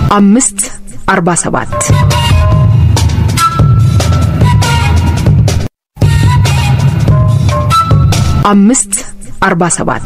አምስት አርባ ሰባት አምስት አርባ ሰባት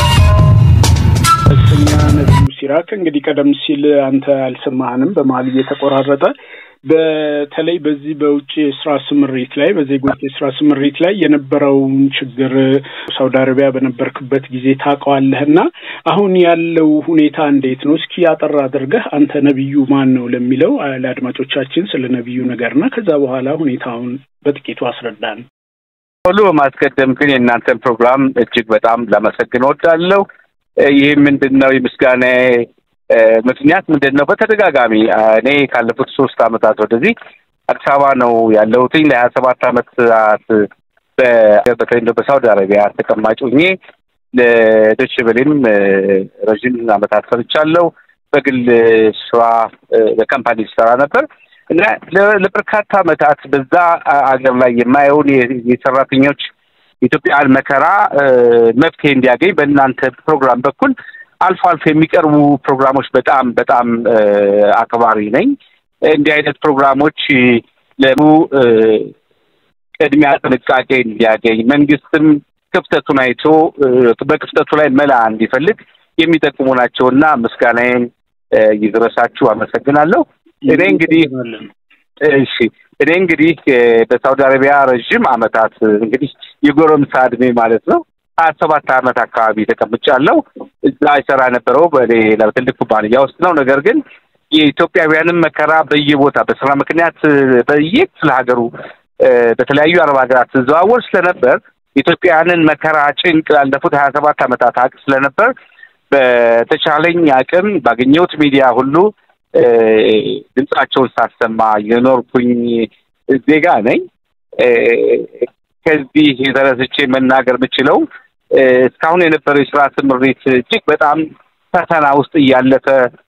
እኛ ነቢዩ ሲራክ እንግዲህ ቀደም ሲል አንተ አልሰማህንም፣ በመሀል እየተቆራረጠ በተለይ በዚህ በውጭ የስራ ስምሪት ላይ በዜጎች የስራ ስምሪት ላይ የነበረውን ችግር ሳውዲ አረቢያ በነበርክበት ጊዜ ታውቀዋለህ እና አሁን ያለው ሁኔታ እንዴት ነው? እስኪ ያጠራ አድርገህ አንተ ነቢዩ ማን ነው ለሚለው ለአድማጮቻችን ስለ ነቢዩ ነገርና ከዛ በኋላ ሁኔታውን በጥቂቱ አስረዳን። ሁሉ በማስቀደም ግን የእናንተን ፕሮግራም እጅግ በጣም ላመሰግን እወዳለሁ። ይህ ምንድን ነው የምስጋና ምክንያት ምንድን ነው? በተደጋጋሚ እኔ ካለፉት ሶስት አመታት ወደዚህ አዲስ አበባ ነው ያለሁትኝ ለሀያ ሰባት አመታት በተለይ በሳውዲ አረቢያ ተቀማጭ ሆኜ ለዶች ቬሌም ረዥም አመታት ሰርቻለሁ። በግል ስራ በካምፓኒ ስራ ነበር እና ለበርካታ አመታት በዛ አገር ላይ የማየውን የሰራተኞች የኢትዮጵያን መከራ መፍትሄ እንዲያገኝ በእናንተ ፕሮግራም በኩል አልፎ አልፎ የሚቀርቡ ፕሮግራሞች በጣም በጣም አክባሪ ነኝ። እንዲህ አይነት ፕሮግራሞች ለሙ ቅድሚያ ጥንቃቄ እንዲያገኝ መንግስትም ክፍተቱን አይቶ በክፍተቱ ላይ መላ እንዲፈልግ የሚጠቅሙ ናቸውና ምስጋናዬን ይድረሳችሁ። አመሰግናለሁ። እኔ እንግዲህ እሺ እኔ እንግዲህ በሳውዲ አረቢያ ረዥም አመታት እንግዲህ የጎረምሳ እድሜ ማለት ነው ሀያ ሰባት አመት አካባቢ ተቀምጫለሁ። እዛ ይሰራ የነበረው በሌላ ትልቅ ኩባንያ ውስጥ ነው። ነገር ግን የኢትዮጵያውያንም መከራ በየቦታ በስራ ምክንያት በየክፍለ ሀገሩ በተለያዩ አረብ ሀገራት ስዘዋወር ስለነበር ኢትዮጵያውያንን መከራ ጭንቅ ላለፉት ሀያ ሰባት አመታት አቅ ስለነበር በተቻለኝ አቅም ባገኘሁት ሚዲያ ሁሉ ድምጻቸውን ሳሰማ የኖርኩኝ ዜጋ ነኝ። ከዚህ የተነስቼ መናገር የምችለው እስካሁን የነበረው የስራ ስምሪት እጅግ በጣም ፈተና ውስጥ እያለፈ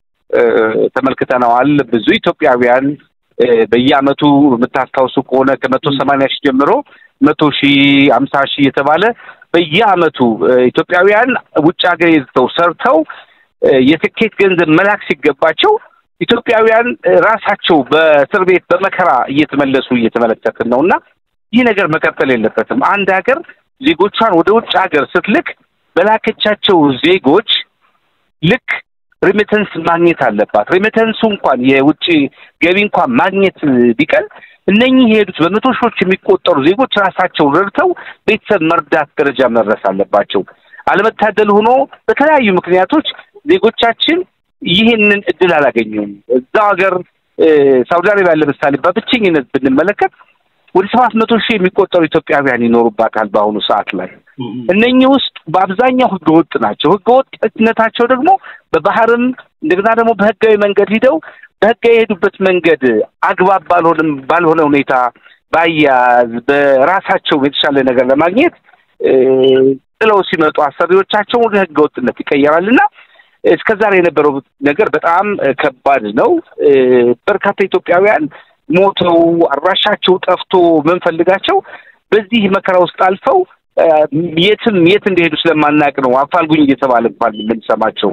ተመልክተነዋል። ብዙ ኢትዮጵያውያን በየአመቱ የምታስታውሱ ከሆነ ከመቶ ሰማንያ ሺህ ጀምሮ መቶ ሺህ አምሳ ሺህ የተባለ በየአመቱ ኢትዮጵያውያን ውጭ ሀገር የዝተው ሰርተው የስኬት ገንዘብ መላክ ሲገባቸው ኢትዮጵያውያን ራሳቸው በእስር ቤት በመከራ እየተመለሱ እየተመለከትን ነው እና ይህ ነገር መቀጠል የለበትም። አንድ ሀገር ዜጎቿን ወደ ውጭ ሀገር ስትልክ በላከቻቸው ዜጎች ልክ ሪሚተንስ ማግኘት አለባት። ሪሚተንሱ እንኳን የውጭ ገቢ እንኳን ማግኘት ቢቀል እነኚህ የሄዱት በመቶ ሺዎች የሚቆጠሩ ዜጎች ራሳቸውን ረድተው ቤተሰብ መርዳት ደረጃ መድረስ አለባቸው። አለመታደል ሆኖ በተለያዩ ምክንያቶች ዜጎቻችን ይህንን እድል አላገኙም። እዛው ሀገር ሳውዲ አረቢያ ለምሳሌ በብቸኝነት ብንመለከት ወደ ሰባት መቶ ሺህ የሚቆጠሩ ኢትዮጵያውያን ይኖሩባታል በአሁኑ ሰዓት ላይ። እነኚህ ውስጥ በአብዛኛው ህገወጥ ናቸው። ህገወጥነታቸው ደግሞ በባህርም እንደገና ደግሞ በህጋዊ መንገድ ሂደው በህጋዊ የሄዱበት መንገድ አግባብ ባልሆንም ባልሆነ ሁኔታ ባያዝ በራሳቸው የተሻለ ነገር ለማግኘት ጥለው ሲመጡ አሰሪዎቻቸው ወደ ህገወጥነት ይቀየራል እና እስከ ዛሬ የነበረው ነገር በጣም ከባድ ነው። በርካታ ኢትዮጵያውያን ሞተው አድራሻቸው ጠፍቶ ምንፈልጋቸው በዚህ መከራ ውስጥ አልፈው የትም የት እንደሄዱ ስለማናቅ ነው አፋልጉኝ እየተባለ እንኳን የምንሰማቸው።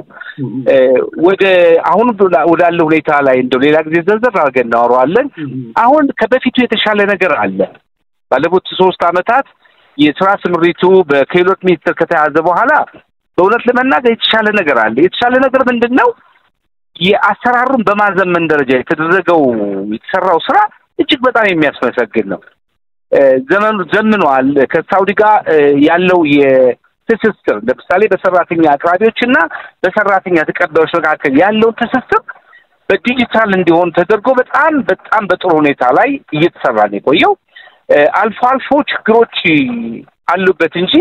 ወደ አሁን ወዳለ ሁኔታ ላይ እንደው ሌላ ጊዜ ዘርዘር አድርገን እናወራዋለን። አሁን ከበፊቱ የተሻለ ነገር አለ። ባለፉት ሶስት አመታት የስራ ስምሪቱ በክህሎት ሚኒስቴር ከተያዘ በኋላ በእውነት ለመናገር የተሻለ ነገር አለ። የተሻለ ነገር ምንድን ነው? የአሰራሩን በማዘመን ደረጃ የተደረገው የተሰራው ስራ እጅግ በጣም የሚያስመሰግን ነው። ዘመኑ ዘምኗል። ከሳውዲ ጋር ያለው የትስስር ለምሳሌ በሰራተኛ አቅራቢዎች እና በሰራተኛ ተቀባዮች መካከል ያለውን ትስስር በዲጂታል እንዲሆን ተደርጎ በጣም በጣም በጥሩ ሁኔታ ላይ እየተሰራ ነው የቆየው። አልፎ አልፎ ችግሮች አሉበት እንጂ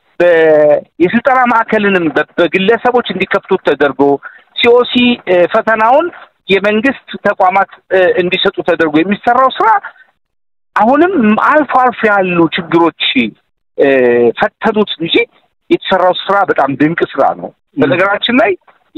የስልጠና ማዕከልንም በግለሰቦች እንዲከፍቱት ተደርጎ ሲኦሲ ፈተናውን የመንግስት ተቋማት እንዲሰጡ ተደርጎ የሚሰራው ስራ አሁንም አልፎ አልፎ ያሉ ችግሮች ፈተኑት እንጂ የተሰራው ስራ በጣም ድንቅ ስራ ነው። በነገራችን ላይ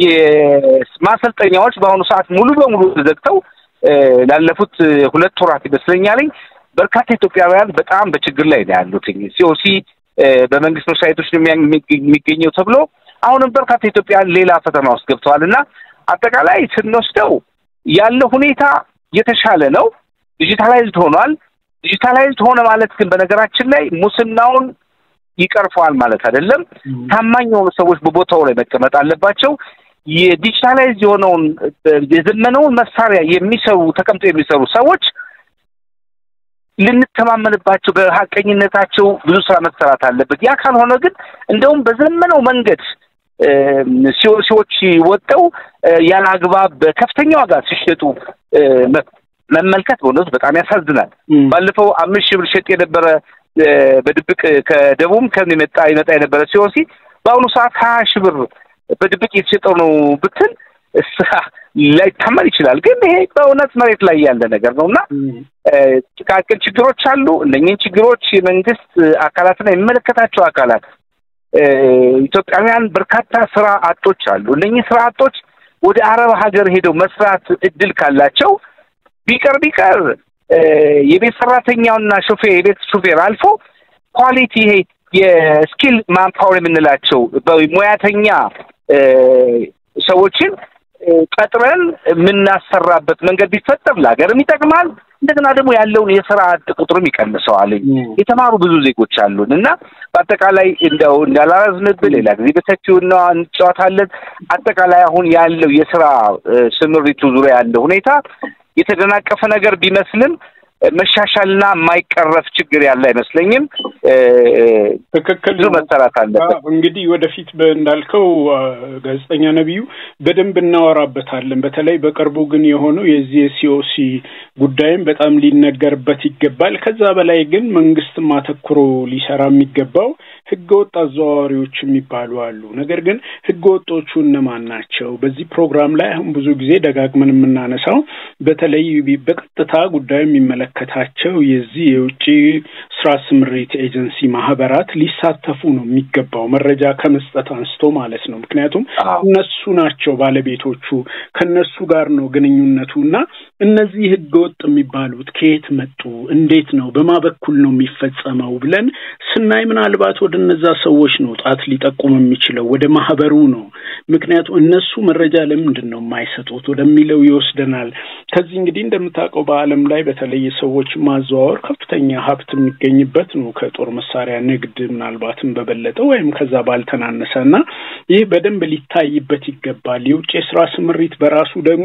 የማሰልጠኛዎች በአሁኑ ሰዓት ሙሉ በሙሉ ተዘግተው ላለፉት ሁለት ወራት ይመስለኛል በርካታ ኢትዮጵያውያን በጣም በችግር ላይ ነው ያሉት። ሲኦሲ በመንግስት መስሪያ ቤቶች ነው የሚገኘው ተብሎ አሁንም በርካታ ኢትዮጵያውያን ሌላ ፈተና ውስጥ ገብተዋል እና አጠቃላይ ስንወስደው ያለው ሁኔታ የተሻለ ነው። ዲጂታላይዝድ ሆኗል። ዲጂታላይዝድ ሆነ ማለት ግን በነገራችን ላይ ሙስናውን ይቀርፈዋል ማለት አይደለም። ታማኝ የሆኑ ሰዎች በቦታው ላይ መቀመጥ አለባቸው። የዲጂታላይዝ የሆነውን የዘመነውን መሳሪያ የሚሰሩ ተቀምጦ የሚሰሩ ሰዎች ልንተማመንባቸው በሀቀኝነታቸው ብዙ ስራ መሰራት አለበት። ያ ካልሆነ ግን እንደውም በዘመነው መንገድ ሲዎች ወጠው ያለ አግባብ በከፍተኛ ዋጋ ሲሸጡ መመልከት በእውነቱ በጣም ያሳዝናል። ባለፈው አምስት ሺህ ብር ሸጥ የነበረ በድብቅ ከደቡብ ከምን የመጣ ይመጣ የነበረ ሲኦሲ በአሁኑ ሰዓት ሀያ ሺህ ብር በድብቅ የተሸጠው ነው ብትል ላይታመን ይችላል። ግን ይሄ በእውነት መሬት ላይ ያለ ነገር ነው እና ጥቃቅን ችግሮች አሉ። እነኝህን ችግሮች የመንግስት አካላትና የሚመለከታቸው አካላት ኢትዮጵያውያን በርካታ ስራ አጦች አሉ። እነኚህ ስራ አጦች ወደ አረብ ሀገር ሄደው መስራት እድል ካላቸው ቢቀር ቢቀር የቤት ሰራተኛውና ሾፌር የቤት ሾፌር አልፎ ኳሊቲ ይሄ የስኪል ማንፓወር የምንላቸው ሙያተኛ ሰዎችን ቀጥረን የምናሰራበት መንገድ ቢፈጠር ለሀገርም ይጠቅማል። እንደገና ደግሞ ያለውን የስራ አጥ ቁጥርም ይቀንሰዋል። የተማሩ ብዙ ዜጎች አሉን እና በአጠቃላይ እንደው እንዳላረዝምብን ሌላ ጊዜ በሰፊው እንጫወታለን። አጠቃላይ አሁን ያለው የስራ ስምሪቱ ዙሪያ ያለው ሁኔታ የተደናቀፈ ነገር ቢመስልም መሻሻልና የማይቀረፍ ችግር ያለ አይመስለኝም። ትክክል ብዙ መሰራት አለበት። እንግዲህ ወደፊት እንዳልከው ጋዜጠኛ ነቢዩ በደንብ እናወራበታለን። በተለይ በቅርቡ ግን የሆነው የዚህ የሲኦሲ ጉዳይም በጣም ሊነገርበት ይገባል። ከዛ በላይ ግን መንግስትም አተኩሮ ሊሰራ የሚገባው ህገወጥ አዘዋዋሪዎች የሚባሉ አሉ። ነገር ግን ህገወጦቹ እነማን ናቸው? በዚህ ፕሮግራም ላይ አሁን ብዙ ጊዜ ደጋግመን የምናነሳው በተለይ በቀጥታ ጉዳዩ የሚመለከታቸው የዚህ የውጭ ስራ ስምሪት ኤጀንሲ ማህበራት ሊሳተፉ ነው የሚገባው መረጃ ከመስጠት አንስቶ ማለት ነው። ምክንያቱም እነሱ ናቸው ባለቤቶቹ፣ ከነሱ ጋር ነው ግንኙነቱ እና እነዚህ ህገወጥ የሚባሉት ከየት መጡ፣ እንዴት ነው፣ በማ በኩል ነው የሚፈጸመው ብለን ስናይ ምናልባት ወደ እነዛ ሰዎች ነው ጣት ሊጠቁም የሚችለው ወደ ማህበሩ ነው። ምክንያቱም እነሱ መረጃ ለምንድን ነው የማይሰጡት ወደሚለው ይወስደናል። ከዚህ እንግዲህ እንደምታውቀው በዓለም ላይ በተለይ ሰዎች ማዘዋወር ከፍተኛ ሀብት የሚገኝበት ነው ከጦር መሳሪያ ንግድ ምናልባትም በበለጠ ወይም ከዛ ባልተናነሰ እና ይህ በደንብ ሊታይበት ይገባል። የውጭ የስራ ስምሪት በራሱ ደግሞ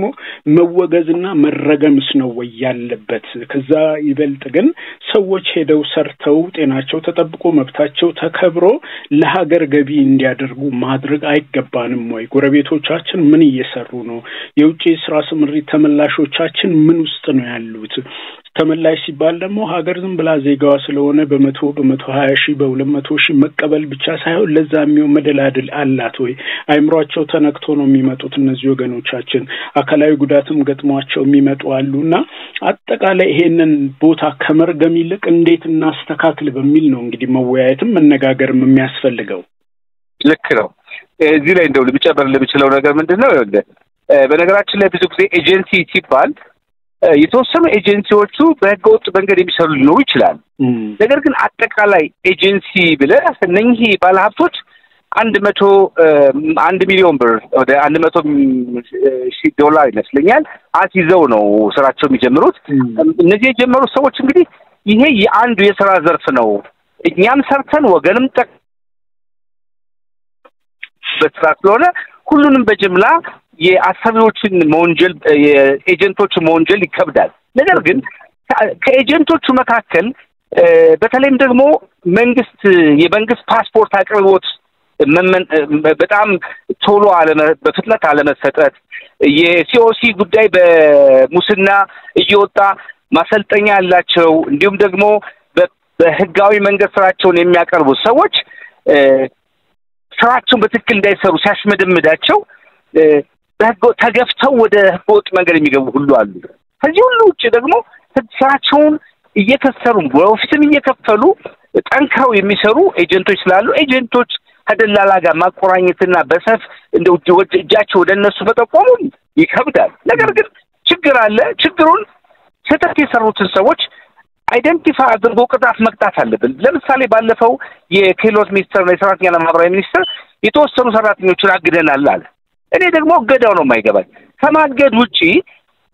መወገዝና መረገምስ ነው ወይ ያለበት? ከዛ ይበልጥ ግን ሰዎች ሄደው ሰርተው ጤናቸው ተጠብቆ መብታቸው ተከብሮ ለሀገር ገቢ እንዲያደርጉ ማድረግ አይገባንም ወይ? ጎረቤቶቻችን ምን እየሰሩ ነው? የውጭ የስራ ስምሪት ተመላሾቻችን ምን ውስጥ ነው ያሉት? ተመላሽ ሲባል ደግሞ ሀገር ዝም ብላ ዜጋዋ ስለሆነ በመቶ በመቶ ሀያ ሺህ በሁለት መቶ ሺህ መቀበል ብቻ ሳይሆን ለዛ የሚሆን መደላድል አላት ወይ? አይምሯቸው ተነክቶ ነው የሚመጡት እነዚህ ወገኖቻችን። አካላዊ ጉዳትም ገጥሟቸው የሚመጡ አሉ እና አጠቃላይ ይሄንን ቦታ ከመርገም ይልቅ እንዴት እናስተካክል በሚል ነው እንግዲህ መወያየትም መነጋገርም የሚያስፈልገው። ልክ ነው። እዚህ ላይ እንደው ልጨምር ለምችለው ነገር ምንድን ነው? በነገራችን ላይ ብዙ ጊዜ ኤጀንሲ ሲባል የተወሰኑ ኤጀንሲዎቹ በህገወጥ መንገድ የሚሰሩ ሊኖሩ ይችላል። ነገር ግን አጠቃላይ ኤጀንሲ ብለህ እነኚህ ባለሀብቶች አንድ መቶ አንድ ሚሊዮን ብር ወደ አንድ መቶ ሺህ ዶላር ይመስለኛል አስይዘው ነው ስራቸው የሚጀምሩት። እነዚህ የጀመሩት ሰዎች እንግዲህ ይሄ የአንዱ የስራ ዘርፍ ነው። እኛም ሰርተን ወገንም ጠቅ በስራ ስለሆነ ሁሉንም በጅምላ የአሰሪዎችን መወንጀል የኤጀንቶችን መወንጀል ይከብዳል። ነገር ግን ከኤጀንቶቹ መካከል በተለይም ደግሞ መንግስት የመንግስት ፓስፖርት አቅርቦት በጣም ቶሎ በፍጥነት አለመሰጠት፣ የሲኦሲ ጉዳይ በሙስና እየወጣ ማሰልጠኛ ያላቸው እንዲሁም ደግሞ በህጋዊ መንገድ ስራቸውን የሚያቀርቡ ሰዎች ስራቸውን በትክክል እንዳይሰሩ ሲያሽመደምዳቸው ተገፍተው ወደ ህገወጥ መንገድ የሚገቡ ሁሉ አሉ። ከዚህ ሁሉ ውጭ ደግሞ ስራቸውን እየከሰሩ በኦፊስም እየከፈሉ ጠንክረው የሚሰሩ ኤጀንቶች ስላሉ ኤጀንቶች ከደላላ ጋር ማቆራኘትና በሰፍ እንደ እጃቸው ወደ እነሱ መጠቆሙ ይከብዳል። ነገር ግን ችግር አለ። ችግሩን ስህተት የሰሩትን ሰዎች አይደንቲፋይ አድርጎ ቅጣት መቅጣት አለብን። ለምሳሌ ባለፈው የክህሎት ሚኒስቴርና የሰራተኛና ማህበራዊ ሚኒስቴር የተወሰኑ ሰራተኞችን አግደናል አለ። እኔ ደግሞ እገዳው ነው የማይገባኝ። ከማገድ ውጪ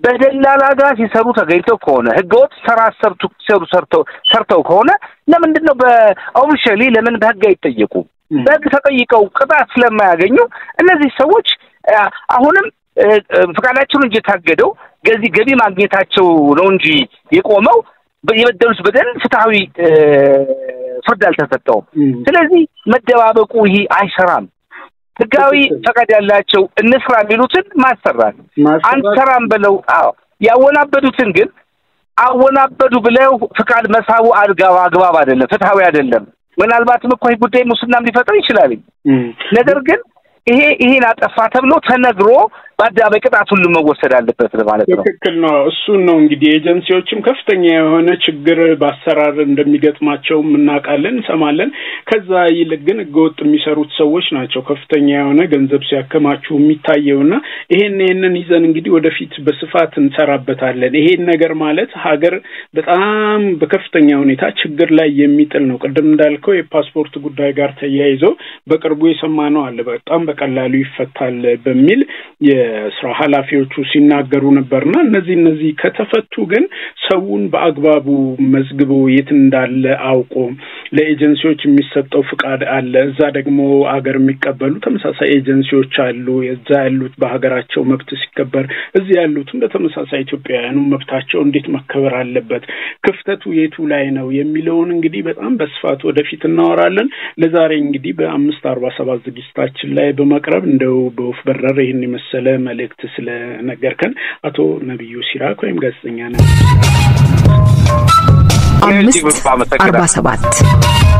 በደላላ ጋር ሲሰሩ ተገኝተው ከሆነ ህገወጥ ስራ ሰርቱ ሲሰሩ ሰርተው ሰርተው ከሆነ ለምንድን ነው በኦፊሻሊ ለምን በህግ አይጠየቁም? በህግ ተጠይቀው ቅጣት ስለማያገኙ እነዚህ ሰዎች አሁንም ፈቃዳቸውን እንጂ የታገደው ገዚ ገቢ ማግኘታቸው ነው እንጂ የቆመው የበደሉት በደል ፍትሐዊ ፍርድ አልተሰጠውም። ስለዚህ መደባበቁ ይሄ አይሰራም። ህጋዊ ፈቃድ ያላቸው እንስራ የሚሉትን ማሰራት አንሰራም ብለው አዎ ያወናበዱትን ግን አወናበዱ ብለው ፍቃድ መሳቡ አድጋባ አግባብ አይደለም፣ ፍትሐዊ አይደለም። ምናልባትም እኮ ይህ ጉዳይ ሙስናም ሊፈጥር ይችላል። ነገር ግን ይሄ ይሄን አጠፋ ተብሎ ተነግሮ በአደባባይ ቅጣት ሁሉ መወሰድ አለበት ማለት ነው። ትክክል ነው። እሱን ነው እንግዲህ ኤጀንሲዎችም ከፍተኛ የሆነ ችግር በአሰራር እንደሚገጥማቸውም እናውቃለን፣ እንሰማለን። ከዛ ይልቅ ግን ህገወጥ የሚሰሩት ሰዎች ናቸው ከፍተኛ የሆነ ገንዘብ ሲያከማቹ የሚታየውና ይሄን ይሄንን ይዘን እንግዲህ ወደፊት በስፋት እንሰራበታለን። ይሄን ነገር ማለት ሀገር በጣም በከፍተኛ ሁኔታ ችግር ላይ የሚጥል ነው። ቅድም እንዳልከው የፓስፖርት ጉዳይ ጋር ተያይዞ በቅርቡ የሰማነው አለ በጣም በቀላሉ ይፈታል በሚል የስራ ኃላፊዎቹ ሲናገሩ ነበርና እነዚህ እነዚህ ከተፈቱ ግን ሰውን በአግባቡ መዝግቦ የት እንዳለ አውቆ ለኤጀንሲዎች የሚሰጠው ፍቃድ አለ። እዛ ደግሞ አገር የሚቀበሉ ተመሳሳይ ኤጀንሲዎች አሉ። እዛ ያሉት በሀገራቸው መብት ሲከበር፣ እዚህ ያሉትም በተመሳሳይ ኢትዮጵያውያኑ መብታቸው እንዴት መከበር አለበት፣ ክፍተቱ የቱ ላይ ነው የሚለውን እንግዲህ በጣም በስፋት ወደፊት እናወራለን። ለዛሬ እንግዲህ በአምስት አርባ ሰባት ዝግጅታችን ላይ በመቅረብ እንደው በወፍ በረር ይህን የመሰለ መልእክት ስለነገርከን አቶ ነቢዩ ሲራክ ወይም ጋዜጠኛ ነቢዩ አምስት አርባ ሰባት